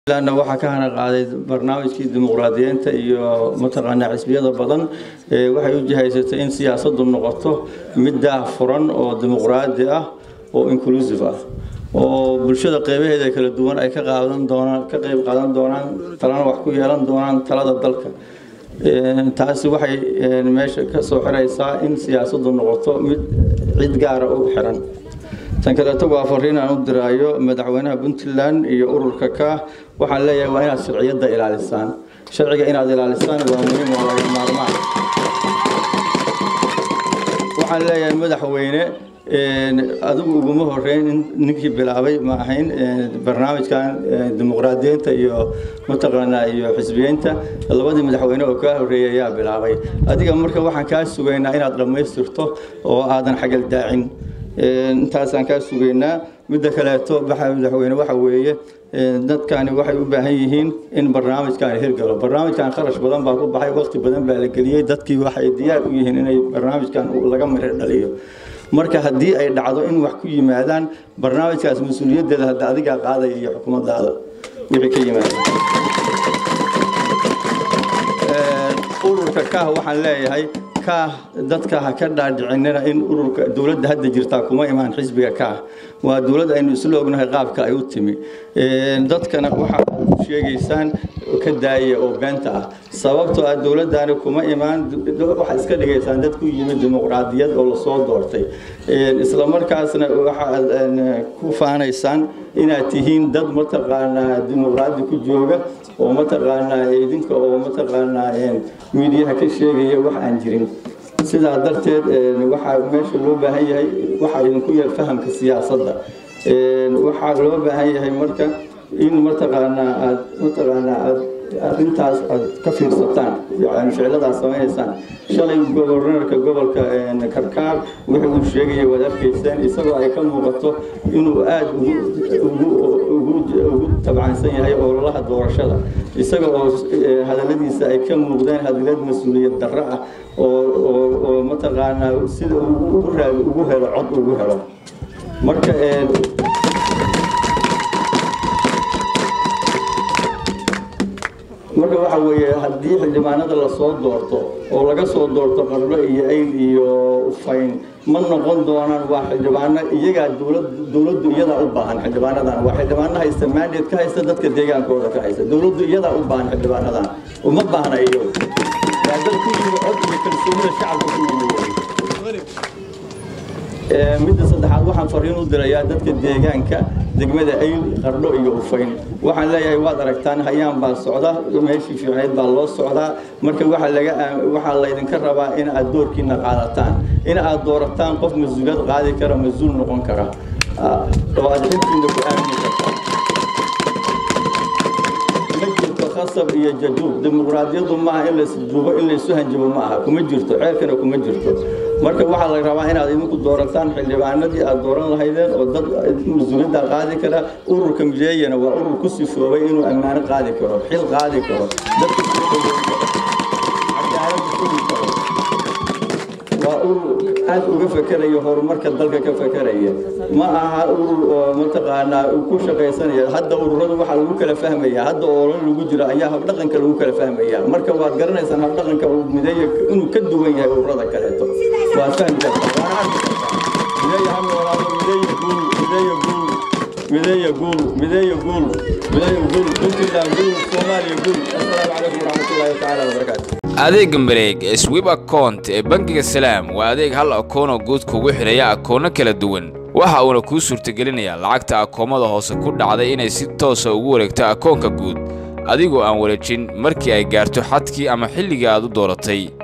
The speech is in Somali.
na waxaa ka hana qaaday barnaamijkii dimuqraadiyiinta iyo mataqaanaa xisbiyada badan waxay u jihaysatay in siyaasaddu noqoto mid daah furan oo dimuqraadi ah oo inclusive ah oo bulshada qeybaheeda kala duwan ay ka qaadan doonaan ka qeyb qaadan doonaan talana wax ku yeelan doonaan talada dalka taasi waxay meesha ka soo xiraysaa in siyaasaddu noqoto mid cid gaara u xiran tan kaleeto waa fariin aan u diraayo madaxweynaha puntland iyo ururka ka waxaan leeyahay waa inaad sharciyadda ilaalisaan sharciga inaad ilaalisaan waa muhiim waa laga maarmaan waxaan leeyahay madaxweyne adigu uguma horeyn in ninkii bilaabay ma ahayn barnaamijkan dimuqraadiyiinta iyo mataqaanaa iyo xisbiyiinta labadii madaxweyne oo kaa horeeyay ayaa bilaabay adiga marka waxaan kaa sugaynaa inaad dhammaystirto oo aadan xagal daacin intaasaan kaa sugaynaa midda kaleeto baxa madaxweyne waxa weeye dadkani waxay u baahan yihiin in barnaamijkan hirgalo barnaamijkan kharash badan baa ku baxay waqti badan baa la geliyey dadkii waxay diyaar u yihiin inay barnaamijkan laga miro dhaliyo marka haddii ay dhacdo in wax ku yimaadaan barnaamijkaas mas-uuliyaddeeda hadda adigaa qaadaya iyo xukuumaddaada wixii ka yimaada ururka kaah waxaan leeyahay kaah dadka ha ka dhaadhicinina in ururka dowladda hadda jirtaa kuma imaan xisbiga kaah waa dowlad aynu isla ognahay qaabka ay u timi dadkana waxaad sheegaysaan ka daaya oo beenta ah sababtoo ah dowladdaani kuma imaan waxaad iska dhigaysaan dad ku yimid dimuqraadiyad oo lasoo doortay isla markaasna waxaad ku faanaysaan inaad tihiin dad mataqaanaa dimuqraadi ku jooga oo mataqaanaa idinka oo mataqaanaa miidiyaha ka sheegaya wax aan jirin sidaa darteed waxaa meesha loo baahan yahay waxaa idinku yar fahamka siyaasadda waxaa loo baahan yahay marka in mataqaanaa aad mataqaanaa aad arrintaas aad ka fiirsataan yani ficiladaas samaynaysaan shalay gobornarka gobolka karkaar wuxuu uu sheegaya waad arkayseen isagoo ay ka muuqato inuu aada ugu tabcansan yahay ololaha doorashada isaga oo hadaladiisa ay ka muuqdeen hadalad mas-uuliyad darro ah oo mataqaanaa sida ugu helo cod ugu helo marka marka waxa weeye haddii xildhibaanada lasoo doorto oo laga soo doorto qarlo iyo ayl iyo ufayn ma noqon doonaan waa xildhibaano iyagaa dowladdu iyadaa u baahan xildhibaanadan waa xildhibaano haysta mandate ka haysta dadka deegaankooda ka haysta dowladdu iyadaa u baahan xildhibaanadan uma baahna iyo waa dad ku yimi cod iyo kalsoonida shacabka ku yimi midda saddexaad waxaan fariin u dirayaa dadka deegaanka degmada ayl qardho iyo ufayn waxaan leeyahay waad aragtaan hayaan baa socda meeshii fiicneyd baa loo socdaa marka waxaa laga waxaa laydinka rabaa in aad doorkiina qaadataan in aad doorataan qof mas-uuliyad qaadi kara mas-uul noqon kara oo aad xilkiina ku aamini kartaan ma jirto khasab iyo jajuub dimuqraadiyadu maaha in laisjuubo in laysu hanjabo ma aha kuma jirto ceerkana kuma jirto marka waxaa la rabaa inaad idinku doorataan xildhibaanadii aad dooran lahaydeen oo dad mas-uuliyadda qaadi kara ururka mideeyana waa urur ku sifoobay inuu ammaano qaadi karo xil qaadi karo dadka cadaalad sugi karo waa urur aad uga fekeraya horumarka dalka ka fekeraya ma aha urur oo mataqaanaa ku shaqaysanaya hadda ururadu waxaa lagu kala fahmaya hadda oolan lagu jiro ayaa habdhaqanka lagu kala fahmaya marka waad garanaysaan habdhaqanka uu mideeya inuu ka duwan yahay ururada kaleeto waad fahmi kartaa waana arki kartaa mideeya ha noolaado mideeya guul mideeya guul mideeya guul mideeya guul mideeya guul puntland guul soomaaliya guul assalaamu calaykum waraxmatullaahi tacaala wabarakaatu adeega mareeg ee swib account ee bangiga salaam waa adeeg hal akoonoo guud kugu xidhaya akoono kala duwan waxa uuna kuu suurtagelinayaa lacagta akoomada hoose ku dhacday inay si toosa ugu wareegto akoonka guud adigoo aan wareejin markii ay gaarto xadkii ama xilligii aad u dooratay